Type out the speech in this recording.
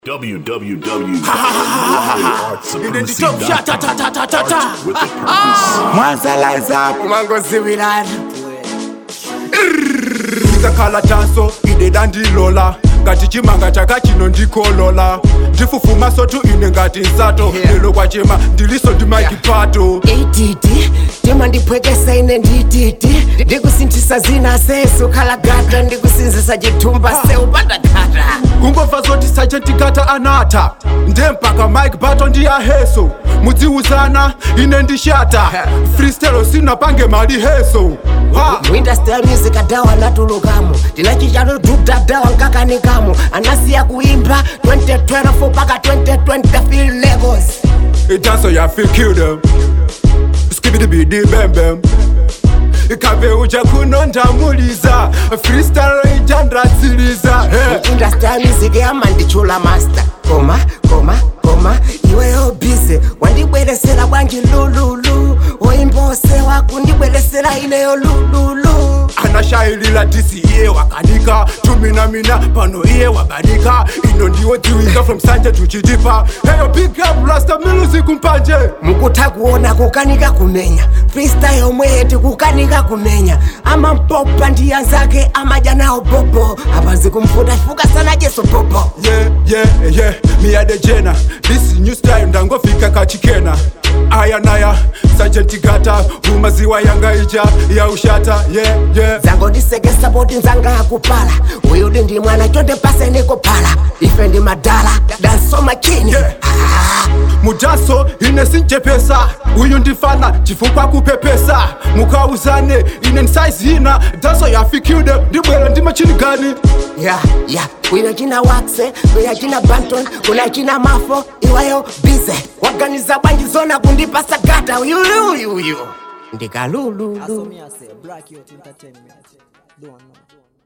www.artsupremacy.com mwazalaza mangoziwirana ndakhala tanso ine dandilola ngati chimanga chaka chino ndikolola ndifufuma sotu ine ngati nsato Yeah. lelo kwachema ndiliso ndi maikipato ititi tima ndiphwekesa ine ndititi ndikusinthisa zina sesu khalagata ndikusinzisa chithumba seupandakata kungomva zoti sachetikata anatha ndempaka mike bato ndiyaheso mudziuzana ine ndishata freestyle sinapange mali heso ha. muindastry music adawa anatulukamo tinachichano dudadawa nkakanikamo anasiya kuimba 2012 mpaka 2020 fil lagos idanso yafikile skibidibidi bembem ikabe uja kuno ndamuliza freestyle ija ndatsiliza hey. industry music yamandichula master koma koma koma iweyo bize wandibweresera bwanji lululu oimbosewa kundibweresera ineyo lululu anashayilila disi iye wakanika tuminamina pano iye wabadika ino ndiwo dziwika from sanje tuchitipa heyo big up rasta music mpanje mukutha kuona kukanika kumenya freestyle yomwe yeti kukanika kumenya amampopa ndiya zake amaja nawo bobo apazi kumfuta fuka sana jeso bobo yeah, yeah, yeah. miyade jena this new style ndangofika kachikena aya naya sajentigata umaziwa yanga ija ya ushata yeah, yeah. zangondisekesa boti nzanga akupala uyu ndi ndi mwana chonde pase nikuphala ife ndi madala danso makini Yeah. ah. mudaso ine sinchepesa uyu ndifana chifukwa kupepesa mukauzane ine nsaizi ina daso yafikide ndibwera ndi machini gani ya ya kuna china wakse kuna china banton kuna china mafo iwayo bize waganiza bwanji zona kundipasa gata uyuyuyuyu ndikalululu That's what me I say. Black Youth Entertainment. Don't know.